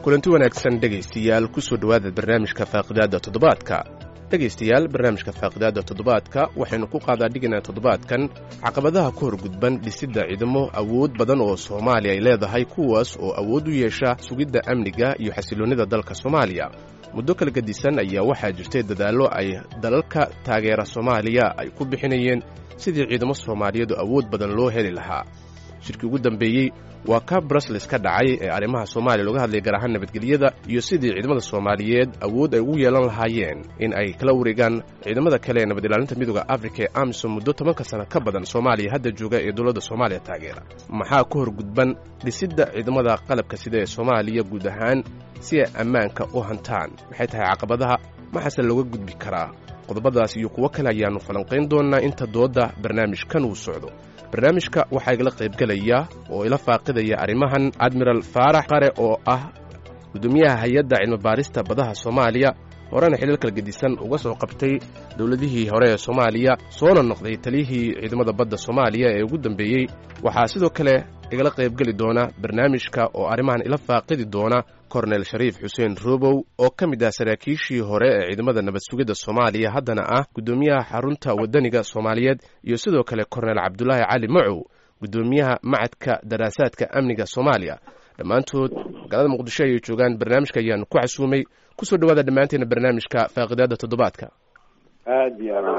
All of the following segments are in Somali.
kulanti wanaagsan dhegaystayaal kusoo dhowaada barnaamijka faaqidaadda toddobaadka dhegaystayaal barnaamijka faaqidaadda toddobaadka waxaynu ku qaadaa dhiganaa toddobaadkan caqabadaha ka hor gudban dhisidda ciidamo awood badan oo soomaaliya ay leedahay kuwaas oo awood u yeesha sugidda amniga iyo xasiloonnida dalka soomaaliya muddo kala gedisan ayaa waxaa jirtay dadaallo ay dalalka taageera soomaaliya ay ku bixinayeen sidii ciidamo soomaaliyeedu awood badan loo heli lahaa shirkii ugu dambeeyey waa ka brusles ka dhacay ee arrimaha soomaaliya looga hadlaya gaar ahaan nabadgelyada iyo sidii ciidamada soomaaliyeed awood ay ugu yeelan lahaayeen in ay kala wareegaan ciidamada kale ee nabad ilaalinta midooda afrika ee amisom muddo tobanka sano ka badan soomaaliya hadda jooga ee dowladda soomaaliya taageera maxaa ka hor gudban dhisidda ciidamada qalabka sida ee soomaaliya guud ahaan si ay ammaanka u hantaan maxay tahay caqabadaha maxaase looga gudbi karaa qodobadaas iyo kuwo kale ayaannu falanqayn doonnaa inta doodda barnaamijkan uu socdo barnaamijka waxaa igala qaybgelaya oo ila faaqidaya arrimahan admiral faarax qare oo ah guddoomiyaha hay-adda cilmibaarista badaha soomaaliya horena xilal kala gedisan uga soo qabtay dowladihii hore ee soomaaliya soona noqday taliyihii ciidamada badda soomaaliya ee ugu dambeeyey waxaa sidoo kale igala qaybgeli doona barnaamijka oo arrimahan ila faaqidi doona kornel shariif xuseen robow oo ka mid ah saraakiishii hore ee ciidamada nabad sugidda soomaaliya haddana ah guddoomiyaha xarunta waddaniga soomaaliyeed iyo sidoo kale kornel cabdulaahi cali macow guddoomiyaha macadka daraasaadka amniga soomaaliya dhammaantood magaalada muqdisho ayay joogaan barnaamijka ayaanu ku casuumay kusoo dhawaada dhammaanteena barnaamijka faaqidaadda toddobaadka aad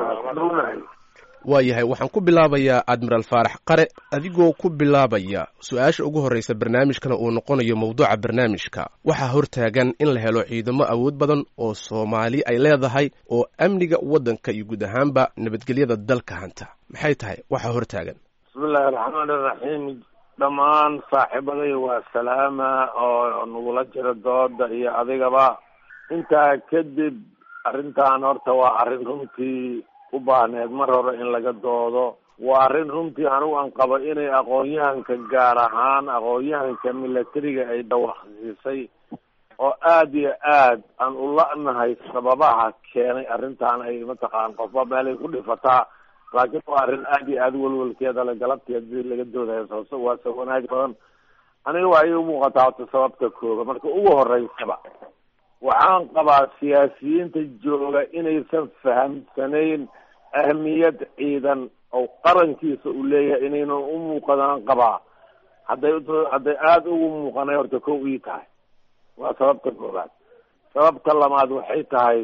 iyo waa yahay waxaan ku bilaabayaa admiral faarax qare adigoo ku bilaabaya su-aasha ugu horraysa barnaamijkana uu noqonayo mawduuca barnaamijka waxaa hortaagan in la helo ciidamo awood badan oo soomaali ay leedahay oo amniga waddanka iyo guud ahaanba nabadgelyada dalka hanta maxay tahay waxaa hortaagan bismillahi raxmaan iraxiim dhammaan saaxiibaday waa salaama oo nagula jira dooda iyo adigaba intaa kadib arrintan horta waa arrin runtii u baahneed mar hore in laga doodo waa arrin runtii anigu aan qabo inay aqoon-yahanka gaar ahaan aqoon-yahanka milatariga ay dhawaaqsiisay oo aada iyo aad aan u la-nahay sababaha keenay arrintan ay mataqaan qofba meelay ku dhifataa laakiin waa arrin aada iyo aada welwelkeeda le galabteed si laga doodayo soo waa sa wanaag badan aniga waa ii umuuqataa horta sababta kooga marka ugu horeysaba waxaan qabaa siyaasiyiinta jooga inaysan fahamsanayn ahmiyad ciidan oo qarankiisa uu leeyahay inaynan u muuqadaan qabaa hadday hadday aada ugu muuqanay horta kow ii tahay waa sababta koobaad sababta labaad waxay tahay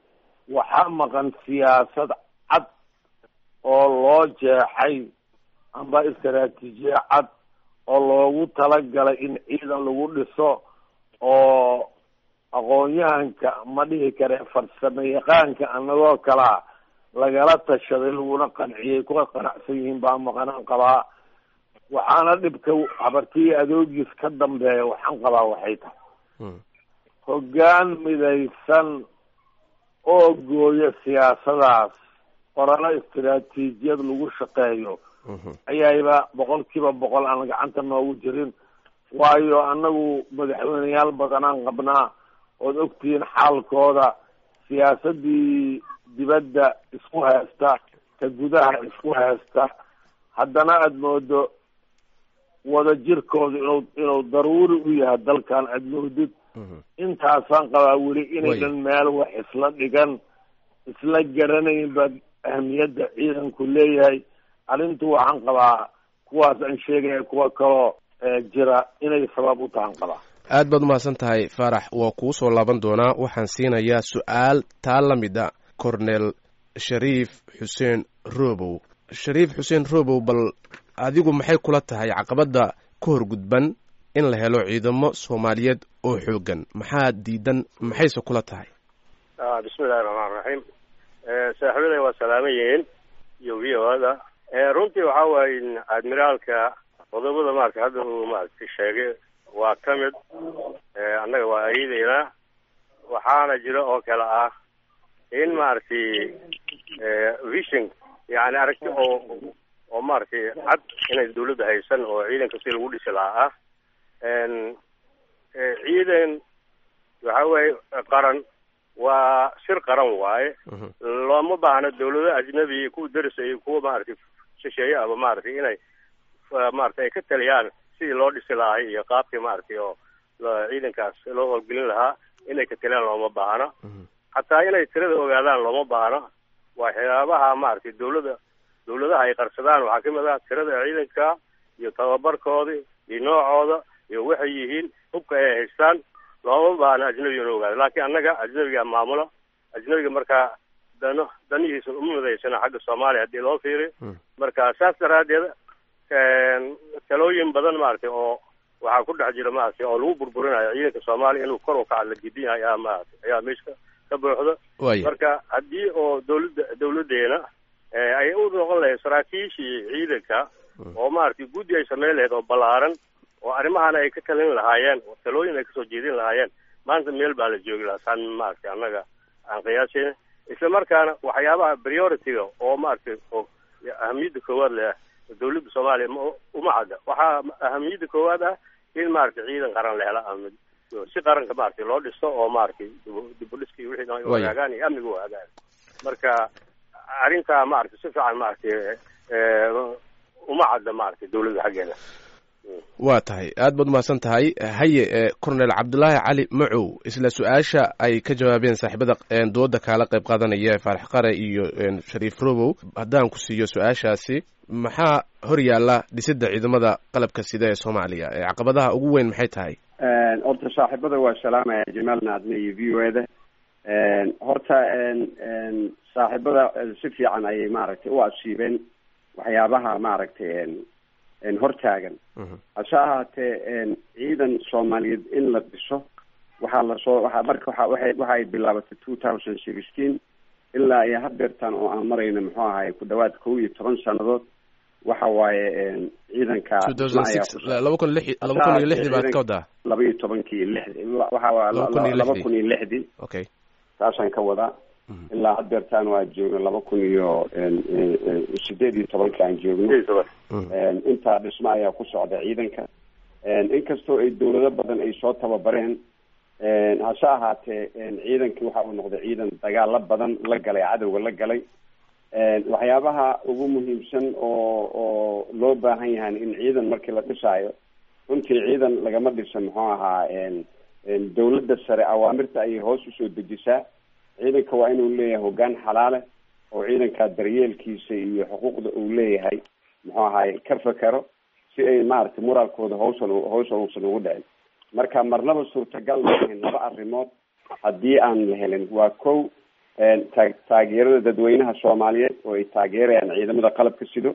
waxaa maqan siyaasad cad oo loo jeexay amba istaraatiijiye cad oo loogu talagalay in ciidan lagu dhiso oo aqoon-yahanka ma dhihi kare farsamo yaqaanka anagoo kalaa lagala tashaday laguna qanciyay kuwa qanacsan yihiin baa maqanaan qabaa waxaana dhibka habartiya adoogiis ka dambeeya waxaan qabaa waxay tahay hoggaan midaysan oo gooya siyaasadaas qoralo istaraatiijiyad lagu shaqeeyo ayayba boqol kiiba boqol aan gacanta noogu jirin waayo annagu madaxweyneyaal badanaan qabnaa ood ogtihiin xaalkooda siyaasadii dibadda isku haysta ka gudaha isku haysta haddana aada moodo wada jirkooda inuu inuu daruuri u yahay dalkan aada moodid intaasaan qabaa weli inaynan meel wax isla dhigan isla garanayn baad ahmiyadda ciidanku leeyahay arrintu waxaan qabaa kuwaas aan sheegaya kuwa kaloo jira inay sabab u tahan qabaa aad baad umahadsan tahay faarax waa kuu soo laaban doonaa waxaan siinayaa su-aal taa la mid a cornel shariif xuseen robow shariif xuseen robow bal adigu maxay kula tahay caqabadda ka hor gudban in la helo ciidamo soomaaliyeed oo xoogan maxaa diidan maxayse kula tahay bismillahi raxmaan raxiim saaxiibaday waa salaaman yihiin iyo v o ada runtii waxa waaye admiraalka qodobada maarata hadda uu maaragtay sheegay waa ka mid annaga waa ayadeynaa waxaana jira oo kale ah in maaragtay vision yani aragti oo oo maaragtay cad inay dawladda haysan oo ciidanka si lagu dhisi lahaa ah ciidan waxa weeye qaran waa shir qaran waaye looma baahna dawlado ajnabi kuwa derisa iyo kuwa maaragtay shisheeye aba maaragtay inay maaragtay ay ka taliyaan sidii loo dhisi lahay iyo qaabkii maaragtay oo ciidankaas loo howlgelin lahaa inay ka talaan looma baahna xataa inay tirada ogaadaan looma baahna waxyaabaha maaragtay dawladda dawladaha ay qarsadaan waxaa kamid ah tirada ciidanka iyo tababarkoodii iyo noocooda iyo waxay yihiin hubka ay haystaan looma baahna ajnabiga ina ogaado laakiin annaga ajnabiga maamula ajnabiga markaa dano danihiisa uma midaysana xagga soomaaliya haddii loo fiiriyo marka saas daraadeed talooyin badan maaragtay oo waxaa ku dhex jira maaragtay oo lagu burburinayo ciidanka soomaaliya inuu kor u kaca la gidin yahay ayaa maaragtay ayaa meesha ka buuxda marka haddii oo dawladda dawladdeena ay u noqon lahayd saraakiishii ciidanka oo maaragtay guddi ay sameyn lahayd oo ballaaran oo arrimahana ay ka talin lahaayeen oo talooyin ay kasoo jeedin lahaayeen maanta meel baa la joogi lahaa saan maaragtay annaga aan qiyaasayna isla markaana waxyaabaha priority-ga oo maaragtay oo ahamiyadda koowaad leh dawladda soomaaliya uma cadda waxaa ahamiyadda koowaad ah in maaragtay ciidan qaran la hela ama si qaranka maaragtay loo dhisto oo maaragtay dibudhiska iyo wixii dhan hagaagaan iyo amniga u hagaan marka arrintaa maaragtay si fiican maaragtay uma cadda maaragtay dawladda xaggeeda waa tahay aad baad umahadsan tahay haye cornel cabdulaahi cali macow isla su-aasha ay ka jawaabeen saaxiibada dooda kaala qayb qaadanaya faarax qare iyo shariif robow haddaan ku siiyo su-aashaasi maxaa hor yaalla dhisidda ciidamada qalabka sida ee soomaaliya caqabadaha ugu weyn maxay tahay horta saaxiibada waa salaamaya jamaal naadne iyo v o eda horta saaxiibada si fiican ayay maaragtay u asiibeen waxyaabaha maaragtay hortaagan hase ahaatee ciidan soomaaliyeed in la dhiso waxaa lasoo waa marka waa waay waxa ay bilaabatay two thousand sixteen ilaa iyo hadeertan oo aan marayno muxuu ahay ku dhawaad kow iyo toban sanadood waxa waaye ciidanka laba kun lix laba kun iyo lixdii baad ka wadaa laba iyo tobankii lixdi waxa waa laba kun iyo lixdii okay saasaan ka wadaa ilaa hadeertaan waa joogno laba kun iyo sideed iyo tobanka aan joogno intaa dhismo ayaa ku socda ciidanka inkastoo ay dawlado badan ay soo tababareen hase ahaatee ciidankii waxa uu noqday ciidan dagaalo badan la galay cadowga la galay waxyaabaha ugu muhiimsan oo oo loo baahan yahay in ciidan markii la dhisaayo runtii ciidan lagama dhisa muxuu ahaa dawladda sare awaamirta ayay hoos usoo dejisaa ciidanka waa inuu leeyahay hoggaan xalaale oo ciidankaa daryeelkiisa iyo xuquuqda uu leeyahay muxuu ahaay ka fekero si ay maaragtay moraalkooda hawsan hawsa uusan ugu dhicin marka marnaba suurtagal maahayn laba arrimood haddii aan la helin waa kow taa taageerada dadweynaha soomaaliyeed oo ay taageerayaan ciidamada qalabka sido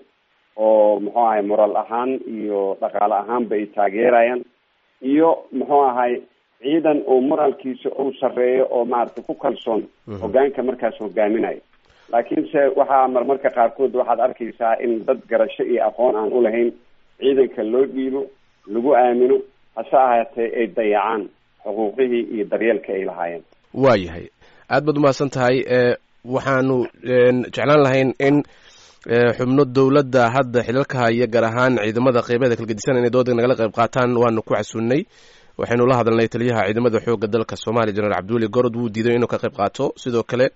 oo muxuu ahay moraal ahaan iyo dhaqaale ahaanba ay taageerayaan iyo muxuu ahay ciidan oo moraalkiisa uu sarreeyo oo maaragtay ku kalsoon hogaanka markaas hogaaminayo laakiinse waxaa marmarka qaarkood waxaad arkaysaa in dad garasho iyo aqoon aan ulahayn ciidanka loo dhiibo lagu aamino hase ahaatee ay dayacaan xuquuqihii iyo daryeelka ay lahaayeen waa yahay aad baad umahadsan tahay waxaanu jeclaan lahayn in xubno dowladda hadda xilalka haya gaar ahaan ciidamada qeybeeda kala gedisan inay dooda nagala qayb qaataan waanu ku casuunnay waxaynu la hadalnay taliyaha ciidamada xoogga dalka soomaaliya jenaraal cabdiweli gorod wuu diiday inuu ka qayb qaato sidoo kale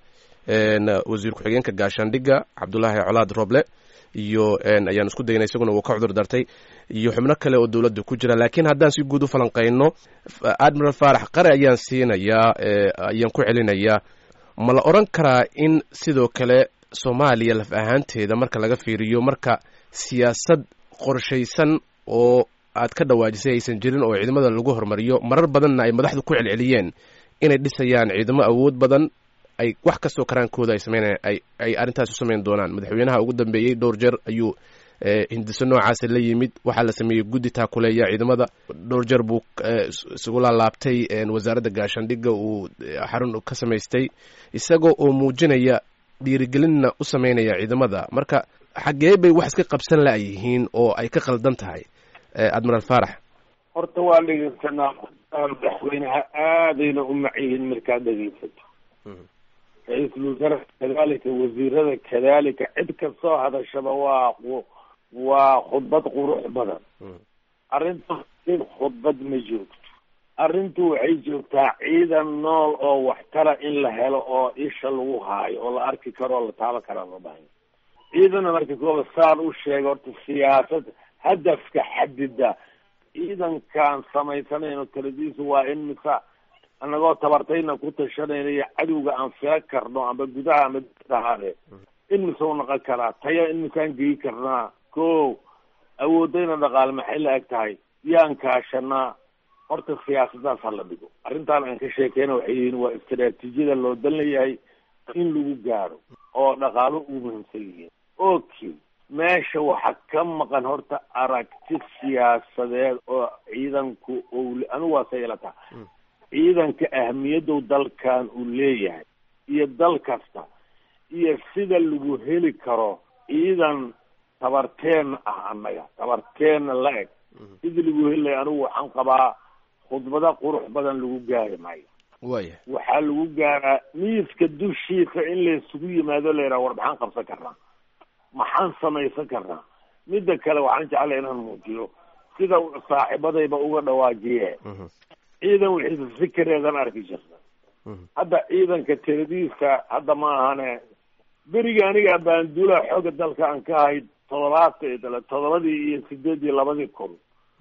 wasiir ku-xigeenka gaashaandhigga cabdulaahi colaad roble iyo ayaan isku daynay isaguna wuu ka cudur dartay iyo xubno kale oo dowladda ku jira laakiin haddaan si guud u falanqayno admiral faarax qare ayaan siinayaa ayaan ku celinayaa ma la odran karaa in sidoo kale soomaaliya laf ahaanteeda marka laga fiiriyo marka siyaasad qorshaysan oo aad ka dhawaajisay aysan jirin oo ciidamada lagu hormariyo marar badanna ay madaxdu ku celceliyeen inay dhisayaan ciidamo awood badan ay wax kastoo karaankooda ay sameynayaan ay ay arrintaas u samayn doonaan madaxweynaha ugu dambeeyey dhowr jeer ayuu hindiso noocaasi la yimid waxaa la sameeyey guddi taakuleeya ciidamada dhowr jeer buu isugu laalaabtay wasaaradda gaashaandhigga uu xarun ka samaystay isagoo oo muujinaya dhiirigelinna u sameynaya ciidamada marka xaggee bay wax iska qabsan la-yihiin oo ay ka qaldan tahay admiral faarax horta waa dhegeysanaa madaxweynaha aadayna u macyihiin markaad dhegeysato ra-iisul wasaare kadalika wasiirada kadalika cid kastoo hadashaba waa waa khudbad qurux badan arrinta khudbad ma joogto arrintu waxay joogtaa ciidan nool oo waxtara in la helo oo isha lagu haayo oo la arki karo oo la taaban karaa loo bahay ciidana marka kooba saan u sheega horta siyaasad hadafka xadida ciidankaan samaysanayno taladiisu waa in mise anagoo tabartayna ku tashanayna iyo cadowga aan fila karno amba gudaha ama dahaade in mise u noqon karaa taya in misaan geyi karnaa ko awoodayna dhaqaale maxay la eg tahay yaan kaashanaa horta siyaasadaas ha la dhigo arrintaan aan ka sheekeyna waxay yihiin waa istaraatiijiyada loo dan leeyahay in lagu gaaro oo dhaqaalo ugu muhiimsan yihiin okay meesha waxaa ka maqan horta aragti siyaasadeed oo ciidanku ou anigu waa say ila taha ciidanka ahmiyaddow dalkan uu leeyahay iyo dal kasta iyo sida lagu heli karo ciidan tabarteenna ah annaga tabarteenna la eg sidii lagu heli lahay anigu waxaan qabaa khudbado qurux badan lagu gaari maayo waya waxaa lagu gaaraa miiska dushiisa in laysugu yimaado la yidhaha war maxaan qabsan karnaa maxaan samaysan karnaa midda kale waxaan jeclay inaan muujiyo sida saaxiibadayba uga dhawaajiye ciidan wixiisa sikareedan arki jirta hadda ciidanka tiradiisa hadda ma ahane beriga aniga baanduula xooga dalka aan ka ahayd todobaatan todobadii iyo sideed iyo labadii kun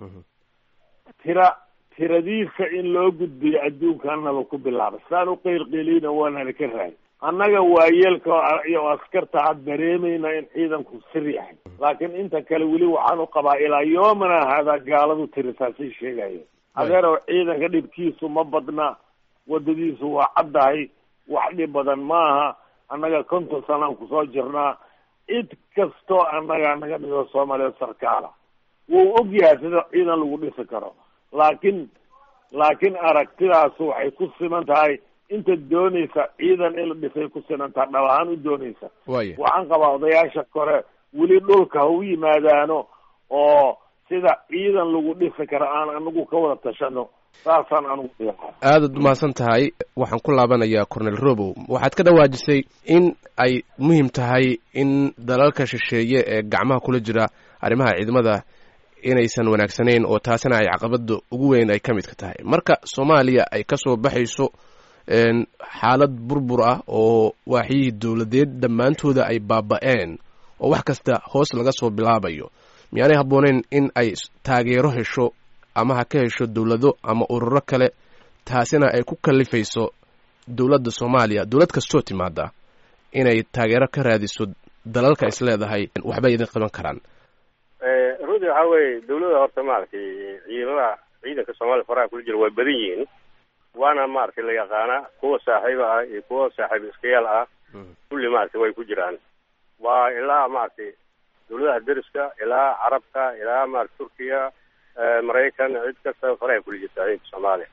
tira tiradiisa in loo gudbiyo adduunkanaba ku bilaabay saan u qeylqeeliyna waanana ka raay annaga waayeelka iyo askarta had dareemayna in ciidanku sir yahay laakiin inta kale weli waxaan u qabaa ilaa yoomana haadaa gaaladu tirisaasay sheegaya adeerow ciidanka dhibkiisu ma badna wadadiisu waa caddahay wax dhib badan maaha annaga konton sanaan kusoo jirnaa cid kastoo annaga naga dhigo soomaaliya sarkaala wuu og yahay sida ciidan lagu dhisi karo laakiin laakiin aragtidaasu waxay ku siman tahay inta doonaysa ciidan in la dhisay ku siman tahay dhab ahaan u doonaysa waya waxaan qabaa odayaasha kore weli dhulka ha u yimaadaano oo sida ciidan lagu dhisi karo aan anagu ka wada tashano saasaan anugu diiqaa aadaad umahadsan tahay waxaan ku laabanayaa cornel robow waxaad ka dhawaajisay in ay muhiim tahay in dalalka shisheeye ee gacmaha kula jira arrimaha ciidamada inaysan wanaagsanayn oo taasina ay caqabada ugu weyn ay ka midka tahay marka soomaaliya ay kasoo baxayso xaalad burbur ah oo waaxyihii dowladeed dhammaantooda ay baaba-een oo wax kasta hoos laga soo bilaabayo miyaanay habbooneyn in ay taageero hesho ama ha ka hesho dowlado ama ururo kale taasina ay ku kalifayso dowladda soomaaliya dowlad kastoo timaada inay taageero ka raadiso dalalka is leedahay waxbay idin qaban karaan runtii waxaa weeye dawladda horta maaragtay ciidamada ciidanka soomaaliya faraha kula jira waa badan yihiin waana maaragtay la yaqaana kuwa saaxiiba ah iyo kuwa saaxiib iskayaal ah kulli maaragtay way ku jiraan waa ilaa maaragtay dawladaha deriska ilaa carabka ilaa maarata turkiya maraykan cid kasta faraha kula jirta ciidanka soomaaliya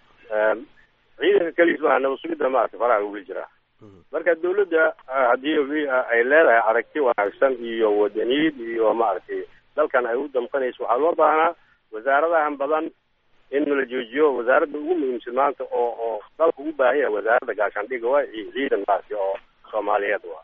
ciidanka keliis maaha nabasugidda maaragtay faraha kula jiraa marka dawladda haddii ay leedahay aragti wanaagsan iyo wadaniyad iyo maaragtay dalkan ay u damqanayso waxaa loo baahnaa wasaaradahan badan in la joojiyo wasaaradda ugu muhiimsan maanta oo oo dalka ugu baahan yahay wasaaradda gaashaandhiga waa ciidan maaragtay oo soomaaliyeed waa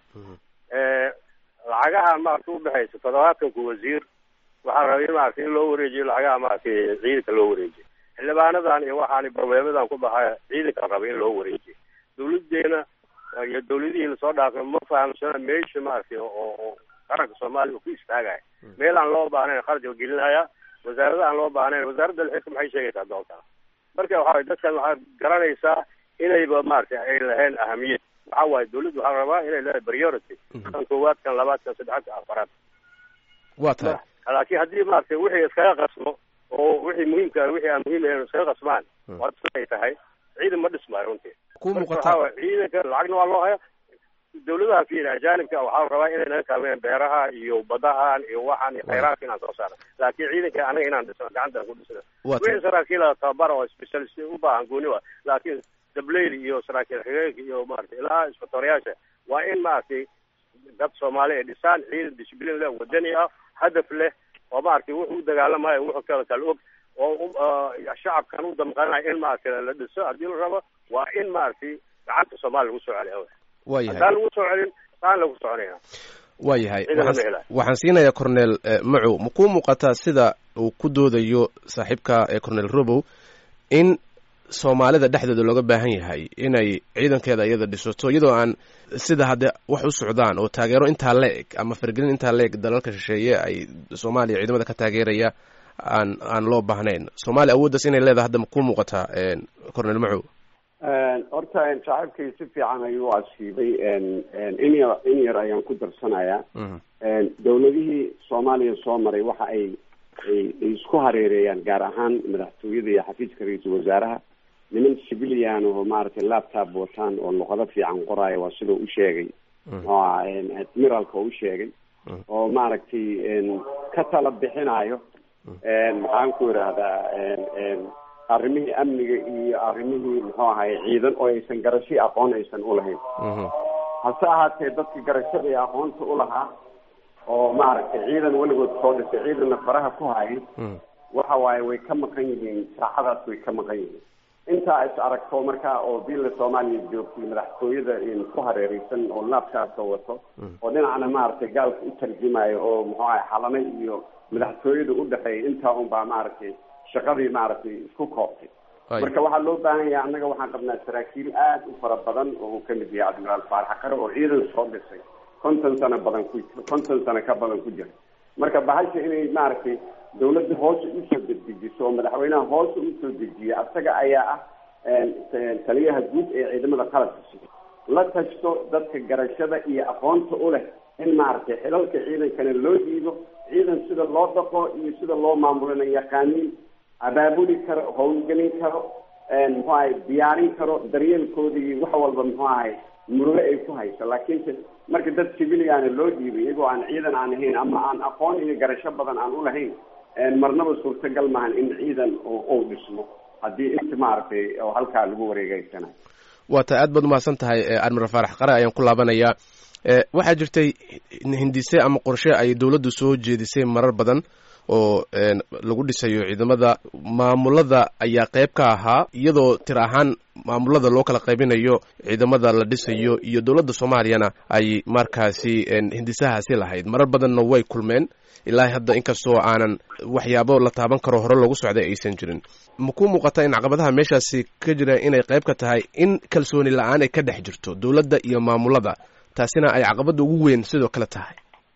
lacagaha maaragtay udhexaysa todobaatanka wasiir waxaa rabay maaragtay in loo wareejiyo lacagaha maaragtay ciidanka loo wareejiyo xildhibaanadan iyo waxaan barnaamijyadan ku baxaya ciidanka rabay in loo wareejiyo dawladeena iyo dawladihii lasoo dhaafay ma fahamsana meesha maaragtay oo oo qaranka soomaaliya uu ku istaagaya meel aan loo baahnayn kharaja gelinaya wasaarada aan loo baahnayn wasaaradda lixirka maxay sheegaysaa doontaa marka waxa dadkan waxaad garanaysaa inayba maaragtay ay lahayn ahamiyad waxa waaye dawladdu waxaa rabaa inay leedahay priority kan koowaad kan labaad kan saddexaad kan afaraad waa tahay laakiin haddii maaragtay wixii iskaga qasmo oo wixii muhiimka wixii aan muhiim ahayn iskaga qasmaan waa ay tahay ciidan ma dhismaayo runtii ku marka muuqata waxaa waye ciidanka lacagna waa loo haya dawladaha fiir ajaanibka waxaa la rabaa inay naga kaalmeeyaan beeraha iyo badahan iyo waxaan iyo khayraadka inaan soo saarno laakiin ciidanka anaga inaan dhisno gacantaan ku dhisno waa tahay wixii saraakiila tababara oo specialist u baahan gooni wa laakiin dableyli iyo saraakiil xigeenka iyo maaragtay ilaa isbatoreyaasha waa in maaragtay dad soomaali ay dhisaan ciidan disciplin leh wadani ah hadaf leh oo maaragtay wuxuu u dagaalamayo wuxuu kala kala og oo u- ah, shacabkan u damqanayo in maaragtay la dhiso haddii la rabo waa in maaragtay gacanta soomaaliya lagu soo celiya waa yahay haddaan lagu soo celin saan lagu soconaya waa yahay ciidan lama waxaan helayo. waxaan siinayaa cornel eh, macow ma kuu muuqataa sida uu ku doodayo saaxiibka ee cornel robow in soomaalida dhexdooda looga baahan yahay inay ciidankeeda iyada dhisato iyadoo aan sida hadde wax u socdaan oo taageero intaa la eg ama fargelin intaa la eg dalalka shisheeye ay soomaaliya ciidamada ka taageeraya aan aan loo baahnayn soomaaliya awooddaas inay leedahay hadda ma ku muuqataa cornel macow horta saaxiibkay si fiican ayuu asiibay in yar in yar ayaan ku darsanayaa dawladihii soomaaliya soo maray waxa ay ay isku hareereeyaan gaar ahaan madaxtooyada iyo xafiiska ra-iisul wasaaraha niman civilian oo maaragtay laptop wataan oo luqado fiican qoraayo waa sidoo u sheegay oo admiralka u sheegay oo maaragtay ka tala bixinayo maxaan ku idhaahdaa arrimihii amniga iyo arrimihii muxuu ahay ciidan oo aysan garasho aqoon aysan ulahayn hase ahaatee dadka garashada iyo aqoonta ulahaa oo maaragtay ciidan weligood soo dhisay ciidanna faraha ku hayay waxa waaye way ka maqan yihiin saacadaas way ka maqan yihiin intaa is aragto markaa oo bila soomaaliya joogtay madaxtooyada ku hareereysan oo laabkaasa wato oo dhinacna maaragtay gaalka u tarjumayo oo muxuu ahay xalana iyo madaxtooyada udhexeeya intaa un baa maaragtay shaqadii maaragtay isku koobtay marka waxaa loo baahan yahay annaga waxaan qabnaa saraakiil aad u fara badan oo uu kamid yahay admiraal faarax qare oo ciidan soo dhisay konton sano badan ku konton sano ka badan ku jira marka bahasha inay maaragtay dawladda hoose usoo dedejiso oo madaxweynaha hoose usoo dejiya asaga ayaa ah taliyaha guud ee ciidamada qalabka sida la tashto dadka garashada iyo aqoonta u leh in maaragtay xilalka ciidankana loo dhiibo ciidan sida loo dhaqo iyo sida loo maamulana yaqaaniin abaabuli karo howlgelin karo muxuu ahay diyaarin karo daryeelkooda iyo wax walba muxuu ahay murugo ay ku hayso laakiinse marka dad civiliana loo dhiibay iyagoo aan ciidan aan ahayn ama aan aqoon iyo garasho badan aan ulahayn marnaba suurtagal maahan in ciidan uu dhismo haddii inta maaragtay oo halkaa lagu wareegeysanayo waa ta aad baad umahadsan tahay admiral faarax qare ayaan ku laabanayaa waxaa jirtay hindise ama qorshe ay dowladdu soo jeedisay marar badan oo lagu dhisayo ciidamada maamulada ayaa qayb ka ahaa iyadoo tir ahaan maamulada loo kala qaybinayo ciidamada la dhisayo iyo dowladda soomaaliyana ay markaasi hindisahaasi lahayd marar badanna way kulmeen ilaa hadda inkastoo aanan waxyaabo la taaban karo hore loogu socday aysan jirin ma ku muuqata in caqabadaha meeshaasi ka jira inay qayb ka tahay in kalsooni la-aan ay ka dhex jirto dowladda iyo maamulada taasina ay caqabada ugu weyn sidoo kale tahay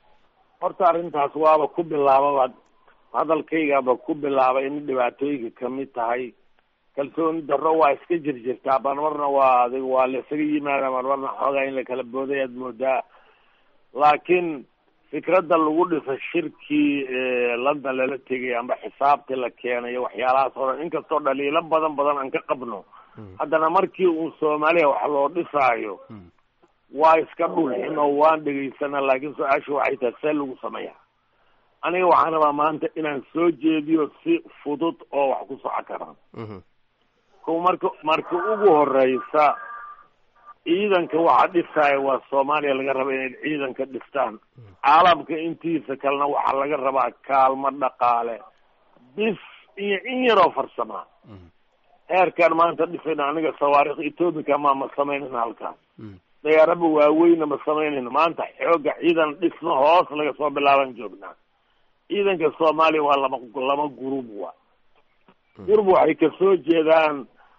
horta arrintaas waaba ku bilaababa hadalkaygaba ku bilaabay in dhibaatooyinka kamid tahay kalsooni darro waa iska jirjirtaa marmarna waa adig waa la isaga yimaada marmarna xoogaa in la kala booday aad moodaa laakiin fikradda lagu dhiso shirkii london lala tegay amba xisaabtii la keenayo waxyaalahaas oo dhan inkastoo dhaliilo badan badan aan ka qabno haddana markii uu soomaaliya wax loo dhisaayo waa iska dhulxino waan dhegaysana laakiin su-aashu waxay tahay see lagu sameeya aniga waxaan rabaa maanta inaan soo jeediyo si fudud oo wax ku soco karaan ko marka marka ugu horeysa ciidanka waxa dhisaya waa soomaaliya laga raba inay ciidanka dhistaan caalamka intiisa kalena waxaa laga rabaa kaalmo dhaqaale bis iyo in yaroo farsamaa heerkaan maanta dhisayna aniga sawaarikh ethoobica ma ma samaynayna halkaas dayaaraba waaweyna ma samaynayno maanta xooga ciidan dhisno hoos laga soo bilaaban joognaa ciidanka soomaaliya waa laba laba gurub wa gurub waxay kasoo jeedaan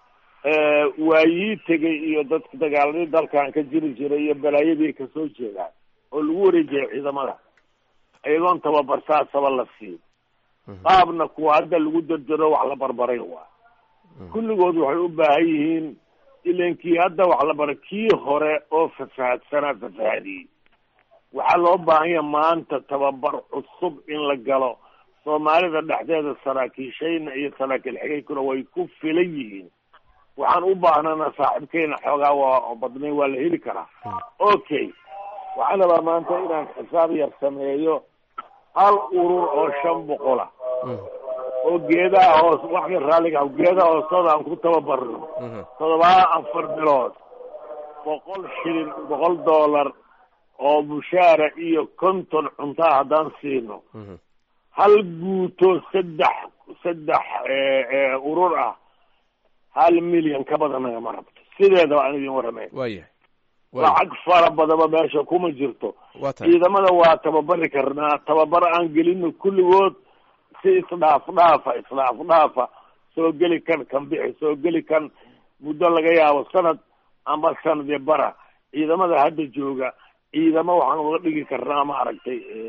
waayii tegay iyo dadka dagaaladii dalkan ka jiri jiray iyo balaayadii kasoo jeedaan oo lagu wareejiyay ciidamada iyagoon tababarsaasaba la siin qaabna kuwa hadda lagu dardaro wax la barbaray waa kulligood waxay u baahan yihiin ilan kii hadda wax la baray kii hore oo fasahaadsanaa fasahaadiyey waxaa loo baahan yaha maanta tababar cusub in la galo soomaalida dhexdeeda saraakiishayna iyo saraakiil xigaykuna way ku filan yihiin waxaan u baahnana saaxiibkeyna xoogaa waa badnay waa la heli karaa okay waxaan rabaa maanta inaan xisaab yar sameeyo hal urur oo shan boqola oo geedaha hoos waxka raalliga geedaha hoostooda aan ku tababarno todobaa afar bilood boqol shilin boqol dollar oo mushaara iyo konton cuntaa haddaan siino hal guuto saddex saddex urur ah hal milyan ka badan nagama rabto sideedaba aan idin warramay waya lacag fara badaba meesha kuma jirto waa tahay ciidamada waa tababari karnaa tababar aan gelino kulligood si isdhaaf dhaafa isdhaaf dhaafa soo geli kan kan bixi soo geli kan muddo laga yaabo sanad amba sanadii bara ciidamada hadda jooga ciidamo waxaan uga dhigi karnaa maaragtay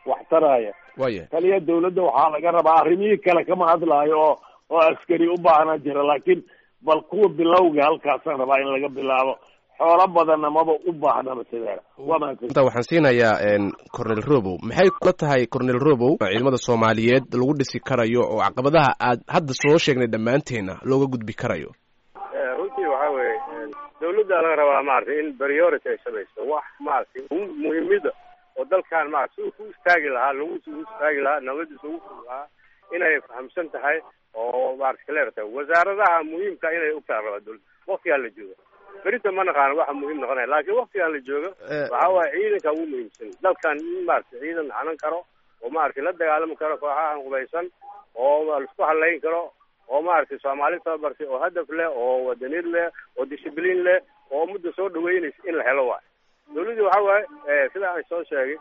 wax taraya waya taliya dawladda waxaa laga rabaa arrimihii kale kama hadlaayo oo oo askari u baahna jira laakiin bal kuwa bilowga halkaasaan rabaa in laga bilaabo xoolo badanna maba u baahnaba sideeda waa mahadsan inta waxaan siinayaa cornel robow maxay kula tahay cornel robow ciidamada soomaaliyeed lagu dhisi karayo oo caqabadaha aad hadda soo sheegnay dhammaanteena looga gudbi karayo runtii waxa weeye dawladda laga rabaa maaragtay in priority ay samayso wax maaragtay muhiimada oo dalkan maarata si ku istaagi lahaa lagu u istaagi lahaa nabadiisa ugu furi lahaa inay fahamsan tahay oo maarata kaleer tahay wasaaradaha muhiimka inay ogtaa rabaa dawladda waktigaa la joogo berita ma naqaano waxa muhiim noqonaya laakiin waktigaan la joogo waxa waaye ciidanka ugu muhiimsan dalkan in maarata ciidan hanan karo oo maaragtay la dagaalami karo kooxahan qubaysan oo laisku halayn karo oo maaragtay soomaali tababartay oo hadaf leh oo wadaniyad leh oo discibliin leh oo mudda soo dhaweynaysa in la helo waay dawladdii waxa waaye sida aan soo sheegay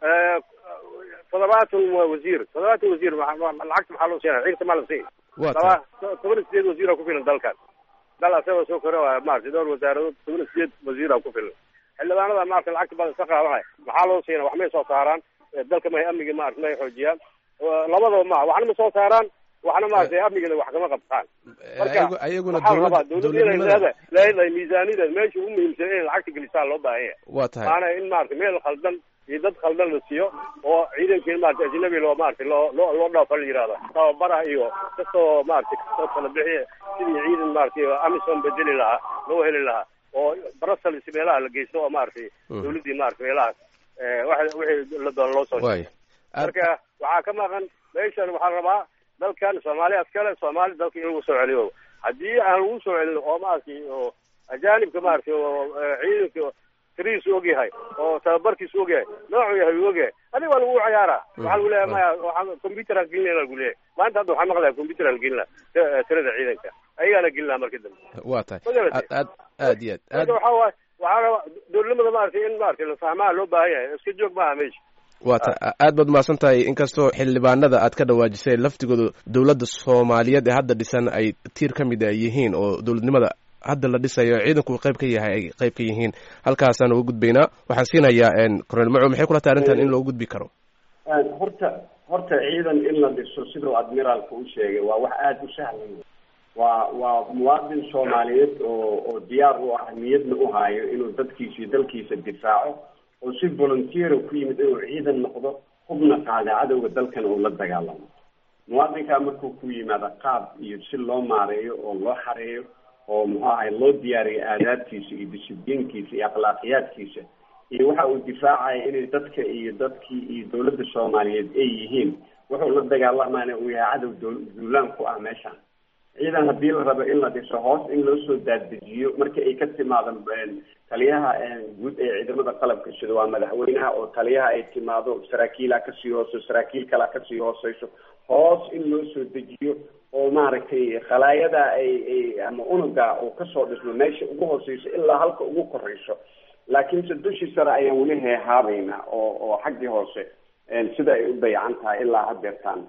toddobaatan wasiir toddobaatan wasiir lacagta maxaa loo siinaya ciidanta maa la siin laba toban iyo sideed wasiira ku filan dalkan dal asagoo soo kore waa maaragtay dhowr wasaaradood toban iyo sideed wasiira ku filan xildhibaanada maaragtay lacagta badan iska qaadanaya maxaa loo siina wax may soo saaraan dalka may amniga maarata may xoojiyaan labadaba ma waxna ma soo saaraan waxna maaragtay amnigeeda wax kama qabtaan marka ayaguna waxaa rabaa dawladda inay leedahay leedahay miisaaniyadeed meesha ugu muhiimsan inay lacagta gelisaa loo baahan yahay waa tahay maana in maaragtay meel khaldan iyo dad khaldan la siiyo oo ciidankii maarata ajnabi loo maaragtay loo loo loo dhaafa la yihahda tababaraha iyo kasoo maaragtay kasoo kala bixiya sidii ciidan maaragtay amison bedeli lahaa loo heli lahaa oo brussels meelaha la geysto oo maaragtay dawladdii maaragtay meelahaas wa wixii la doona loo soo way marka waxaa ka maqan meeshan waxaa rabaa dalkan soomaaliya askale soomaali dalka in lagu soo celiyo haddii aan lagu soo celin oo maaragtay oo ajaanibka maaragtay oo ciidanka tirihiisu ogyahay oo tababarkiisu ogyahay noocuu yahay uu ogyahay adiga waa lagu ciyaaraa waxaa lagu leeyahay maya waxaa computer aan gelin lagu leeyahay maanta hadda waxaa maqlaya computer aan gelin laha tirada ciidanka ayagaana gelin laha marka dambe waa tahay Magarate. aad aad aad iyo aad marka waxaa waaye waxaa rabaa dowladnimada maaragtay in maaragtay la fahmaa loo baahan yahay iska joog maaha meesha waa ta aad baad umahadsan tahay inkastoo xildhibaanada aad ka dhawaajisay laftigooda dowladda soomaaliyeed ee hadda dhisan ay tiir ka mid a yihiin oo dowladnimada hadda la dhisayo ciidanku qayb ka yahay ay qayb ka yihiin halkaasaan uga gudbaynaa waxaan siinayaa cornel maco maxay kula tahay arrintan in loo gudbi karo horta horta ciidan in la dhiso siduu admiraalka u sheegay waa wax aada u sahlan waa waa muwaadin soomaaliyeed oo oo diyaar u ah niyadna u haayo inuu dadkiisa iyo dalkiisa difaaco oo si volunteer ku yimid inuu ciidan noqdo hubna qaada cadowga dalkan uu la dagaalamo muwaadinkaa markuu ku yimaado qaab iyo si loo maareeyo oo loo xareeyo oo muxuu ahay loo diyaariyo aadaabtiisa iyo disibdiinkiisa iyo akhlaaqiyaadkiisa iyo waxa uu difaacaya inay dadka iyo dadkii iyo dawladda soomaaliyeed ay yihiin wuxuu la dagaalamaana uu yahay cadow dow- duulaan ku ah meeshaan ciidan haddii la rabo in la dhiso hoos in loo soo daaddejiyo marka ay ka timaado taliyaha guud ee ciidamada qalabka sida waa madaxweynaha oo taliyaha ay timaado saraakiilaa kasii hooso saraakiil kalaa kasii hooseyso hoos in loo soo dejiyo oo maaragtay khalaayada ay ay ama unuga uu kasoo dhismo meesha ugu hooseyso ilaa halka ugu koreyso laakiinse dushii sare ayaan weli heehaabayna oo oo xaggii hoose sida ay u dayacan tahay ilaa hadeertaan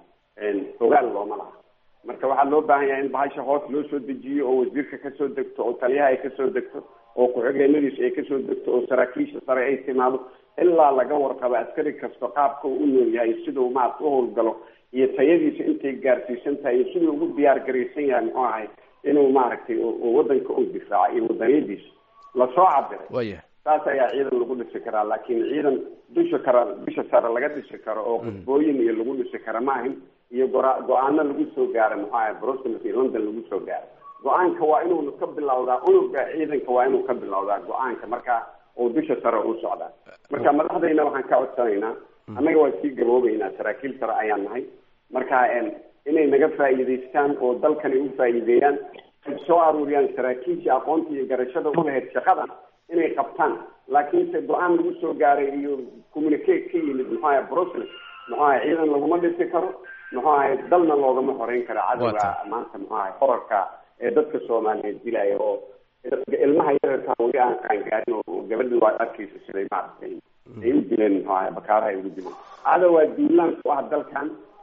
ogaal looma laha marka waxaa loo baahan yahay in bahasha hoos loo soo dejiyo oo wasiirka kasoo degto oo taliyaha ay kasoo degto oo ku-xigeenadiisa ay kasoo degto oo saraakiisha sare ay timaado ilaa laga warqabo askari kasta qaabka uu u nool yahay siduu maarata uhowlgalo iyo tayadiisa intay gaarsiisan tahay iyo siduu ugu diyaar garaysan yahay muxuu ahay inuu maaragtay wadanka u difaaco iyo wadaniyadiisa lasoo cabiray waya saas ayaa ciidan lagu dhisi karaa laakiin ciidan dusha kara dusha sare laga dhisi karo oo qudbooyin iyo lagu dhisi kara maahin iyo gora go-aano lagu soo gaaro muxuu ahay brussels iyo london lagu soo gaaro go-aanka waa inuu ka bilowdaa unuga ciidanka waa inuu ka bilowdaa go-aanka marka uu dusha sare u socdaa marka madaxdayna waxaan ka codsanaynaa annaga waa sii gaboobeynaa saraakiil sare ayaan nahay marka inay naga faa'iidaystaan oo dalkan ay u faa'iideeyaan ay soo aruuriyaan saraakiishii aqoonta iyo garashada u lahayd shaqada inay qabtaan laakiinse go-aan lagu soo gaaray iyo communicate ka yimid muxuu ahay brussels muxuu ahay ciidan laguma dhisi karo muxuu ahay dalna loogama horeyn karo cadowga maanta muxuu ahay horarka ee dadka soomaaliyeed dilaya oo ilmaha yararka weli aan qaangaarin oo gabadhi waa arkaysa siday maaragtay ay u dileen muxuu ahay bakaaraha ay ugu dileen cadowgaa duulaan ku ah dalkan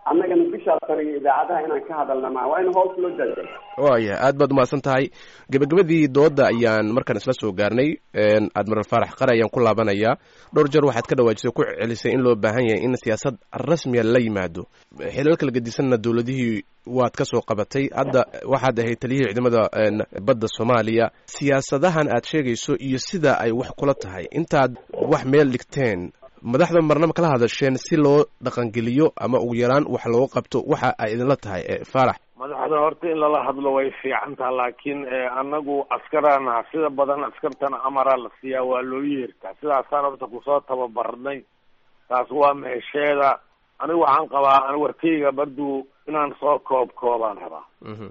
annagana bishaas sare iyo idaacadaha inaan ka hadalna maa waa in hoos loo daadega waayahay aad baad umahadsan tahay gebagabadii dooda ayaan markaan isla soo gaarnay admiral faarax qare ayaan ku laabanayaa dhowr jeer waxaad ka dhawaajisay ku celisay in loo baahan yahay in siyaasad rasmiya la yimaado xilal kala gedisanna dowladihii waad ka soo qabatay hadda waxaad ahayd taliyihii ciidamada badda soomaaliya siyaasadahan aad sheegayso iyo sida ay wax kula tahay intaad wax meel dhigteen madaxda marnaba kala hadasheen si loo dhaqangeliyo ama ugu yaraan wax looga qabto waxa ay idinla tahay faarax madaxda horta in lala hadlo way fiican taha laakiin anagu askarana sida badan askartana amaraa la siiyaa waa loo yeertaa sidaasaan horta kusoo tababarnay taas waa meesheeda anigu waxaan qabaa an warkayga barduu inaan soo koob koobaan rabaa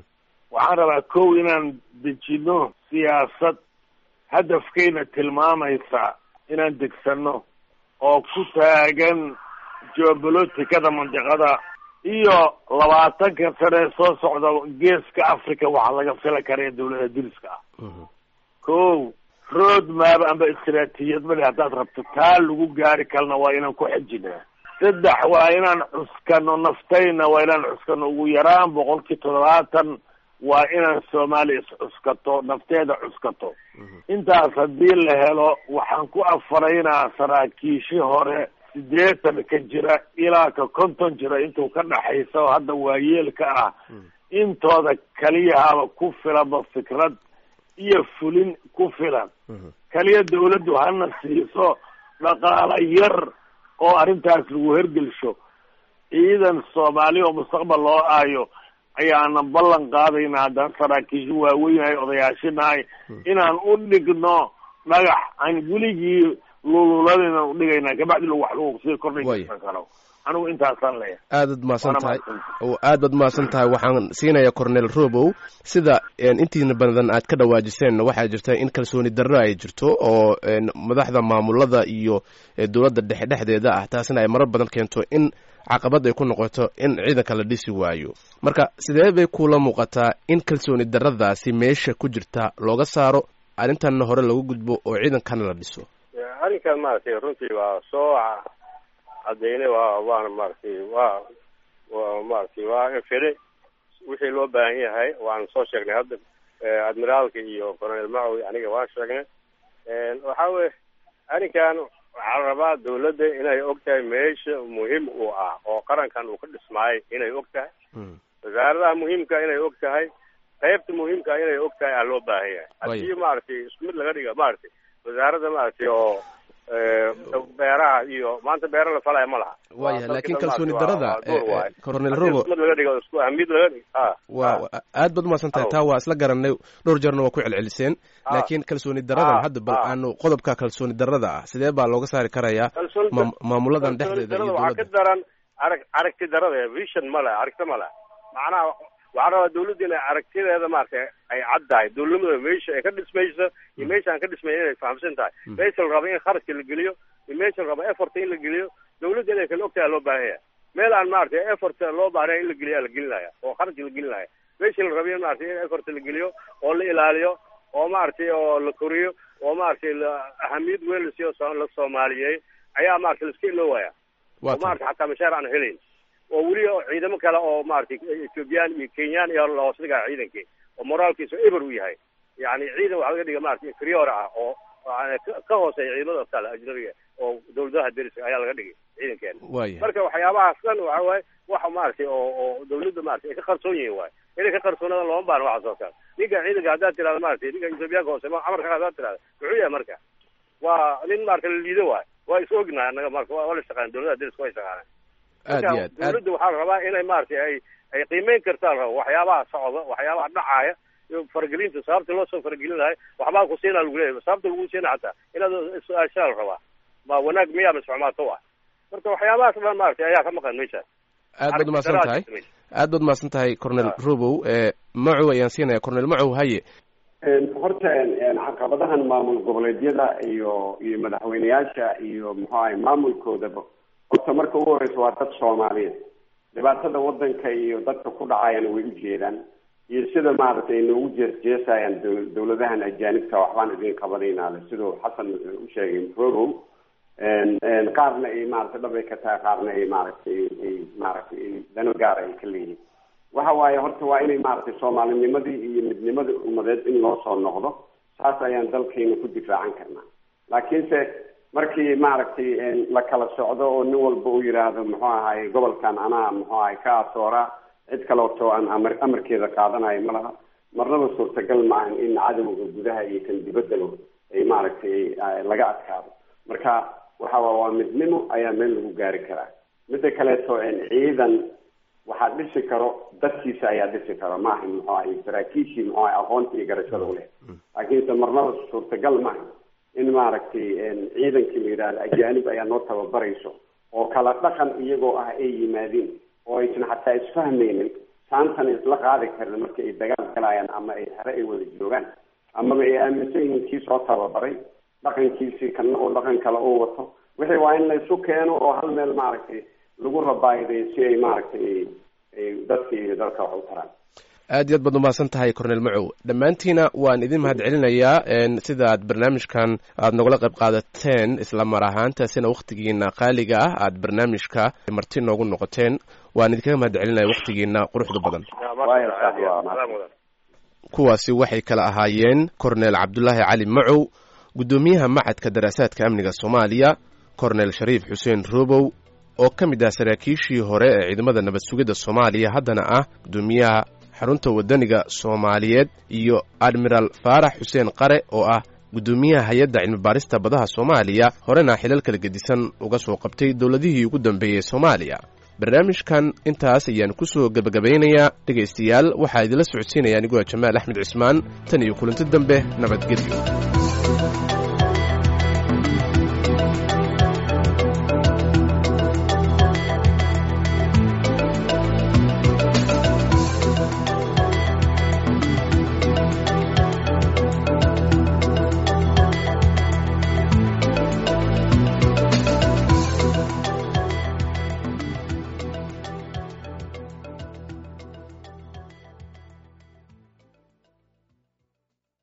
waxaan rabaa kow inaan dejino siyaasad hadafkayna tilmaamaysa inaan degsano oo ku taagan geoboloticada mandiqada iyo labaatanka sane soo socda geeska africa waxaa laga fila karaya dawlada diriska ah ko road map amba istraatijiyad male haddaad rabto taa lagu gaari kalna waa inaan ku xejinaa saddex waa inaan cuskano naftayna waa inaan cuskano ugu yaraan boqolkii toddobaatan waa inaan soomaaliya iscuskato nafteeda cuskato intaas haddii la helo waxaan ku afaraynaa saraakiishi hore sideetan ka jira ilaa ka konton jira intuu ka dhaxaysa oo hadda waayeelka ah intooda kaliyahaba ku filanba fikrad iyo fulin ku filan kaliya dawladdu hana siiso dhaqaalo yar oo arrintaas lagu hergelsho ciidan soomaali oo mustaqbal loo aayo ayaanan ballan qaadayna haddaan saraakiisha waaweynahay odayaashinahay inaan u dhigno dhagax aan weligii lululadayna udhigayna kabacdi wax lagu sii kordhaysan karo anigu intaasaan leeyahay aadaad mahadsan tahay aad baad mahadsan tahay waxaan siinayaa cornel robow sida intiina badan aad ka dhawaajiseen waxaa jirta in kalsooni darro ay jirto oo madaxda maamulada iyo dowladda dhexe dhexdeeda ah taasina ay marar badan keento in caqabad ay ku noqoto in ciidanka la dhisi waayo marka sidee bay kula muuqataa in kalsooni darradaasi meesha ku jirta looga saaro arrintanna hore lagu gudbo oo ciidankana la dhiso arrinkan maaragtay runtii waa soo caddaynay waa waana maaragtay waa waa maaragtay waa infire wixii loo baahan yahay waan soo sheegnay hadda admiraalka iyo colonel macowi aniga waan sheegnay waxa weye arrinkan waxaa la rabaa dawladda inay og tahay meesha muhiim uu ah oo qarankan uu ka dhismaayay inay og tahay wasaaradaha muhiimka inay og tahay qaybta muhiimka inay og tahay aa loo baahan yahay haddii maaragtay isku mid laga dhiga maaragtay wasaaradda maaragtay oo beeraha iyo maanta beera la falaya ma laha waya laakin kalsooni darada coronel robo mid laga dhigo isku ahmid laga dhig wa aad baad umahadsan tahay taa waa isla garanay dhowr jeerna waa ku celceliseen laakiin kalsooni daradan hadda bal aanu qodobka kalsooni darada ah sidee baa looga saari karayaa maamuladan dhexdeeda iyo waxaa ka daran arag aragti darada vision male aragti male macnaha waxaa rabaa dawladda inay aragtideeda maaragtay ay caddahay dawladnimada meesha ay ka dhismayso iyo meesha aan ka dhismayn inay fahamsan tahay meesha la rabo in kharashka la geliyo iyo meesha la rabo efforta in la geliyo dawladda inay kala ogtahay loo baahan yahay meel aan maaragtay effort loo baahnayn in la geliya la gelinaya oo kharash la gelinaya meesha la rabo in maaragtay in effort la geliyo oo la ilaaliyo oo maaragtay oo la koriyo oo maaragtay ahamiyad weyn la siiyo la soomaaliyey ayaa maaragtay laiska iloowaya oo maaragtay xataa mashaar aan helayn oo weli ciidamo kale oo maaragtay ethoobiyan iyo kenyaan iyo lahoos dhigaa ciidankii oo moraalkiisa eber u yahay yani ciidan waxaa laga dhiga maaragtay inferior ah oo ka hooseeya ciidamada kale ajnabiga oo dawladaha deriska ayaa laga dhigay ciidankeena marka waxyaabahaas dhan waxa waaye waxa maaragtay oo oo dawladda maratay ay ka qarsoon yihiin waaye inay ka qarsoonadaan looma baana waxaas oo kale ninka ciidanka haddaad tirahda maratay ninka ethoobiyaanka hoose amarka haddaad tirahda muxuu yahay marka waa nin maarata la liido waayo waa is ognahay annaga marka waa la shaqeyn dawladaha deriska way shaqaaneen aad iyo aad dawladda waxaa la rabaa inay maaragtay ay ay qiimeyn kartaa la rabo waxyaabaha socda waxyaabaha dhacaaya iyo faragelinta sababta loo soo faragelin lahay waxbaa ku siinaa lagu leeyahay sababta lagu siina xataa inaad su-aashaa la rabaa ma wanaag miyaa mise xumaato ah marka waxyaabahaas dhan maaragtay ayaa ka maqan meesha aad baad umahadsan tahay aad baad umahadsan tahay cornel robow macow ayaan siinaya cornel macow haye horta caqabadahan maamul goboleedyada iyo iyo madaxweyneyaasha iyo muxuu ahay maamulkoodaba horta marka ugu horeysa waa dad soomaaliyeed dhibaatada wadanka iyo dadka ku dhacayana way ujeedaan iyo sida maaragtay noogu jeesjeesayaan dawladahan ajaanibta waxbaan idin qabanaynaale siduu xasan u sheegay rogow qaarna ay maaragtay dhab ay ka tahay qaarna ay maaragtay ay maaragtay dano gaara ay ka leeyihin waxa waaye horta waa inay maaragtay soomaalinimadii iyo midnimadii umadeed in loo soo noqdo saas ayaan dalkayna ku difaacan karnaa laakiinse markii maaragtay la kala socdo oo nin walba uu yidhaahdo muxuu ahaay gobolkan anaa muxuu ahay ka asooraa cid kaleoto aan amar amarkeeda qaadanayo ma laha marnaba suurtagal maahan in cadowga gudaha iyo kan dibaddaba ay maaragtay laga adkaado marka waxa waa midnimo ayaa meel lagu gaari karaa midda kaleeto ciidan waxaa dhisi karo dadkiisa ayaa dhisi karo maaha muxuu ahay saraakiishii muxuu ahay aqoonta iyo garashada uleh laakiinse marnaba suurtagal maaha in maaragtay ciidankii la yidhahdo ajaanib ayaa noo tababarayso oo kala dhaqan iyagoo ah ay yimaadeen oo aysan xataa isfahmaynin saantan isla qaadi karin marka ay dagaal galayaan ama ay hare ay wada joogaan amaba ay aaminsan yihiin kii soo tababaray dhaqankiisii kana oo dhaqan kale uu wato wixii waa in laysu keeno oo hal meel maaragtay lagu rabaayiday si ay maaragtay dadka iyo dalka wax u taraan aad iyo aad baad umahadsan tahay cornel macow dhammaantiina waan idin mahad celinayaa sida aad barnaamijkan aad nogala qayb qaadateen isla mar ahaantaasina wakhtigiina qaaliga ah aad barnaamijka marti noogu noqoteen waan idinkaga mahad celinaya wakhtigiina quruxda badan kuwaasi waxay kala ahaayeen cornel cabdulaahi cali macow guddoomiyaha macadka daraasaadka amniga soomaaliya cornel shariif xuseen robow oo ka mid ah saraakiishii hore ee ciidamada nabad sugidda soomaaliya haddana ah guddoomiyaha xarunta waddaniga soomaaliyeed iyo admiraal faarax xuseen qare oo ah guddoomiyaha hay-adda cilmibaarista badaha soomaaliya horena xilal kala gedisan uga soo qabtay dowladihii ugu dambeeyey soomaaliya barnaamijkan intaas ayaan ku soo gebagabaynayaa dhegaystayaal waxaa idinla socodsiinaya aniguwa jamaal axmed cismaan tan iyo kulanti dambe nabadgelyo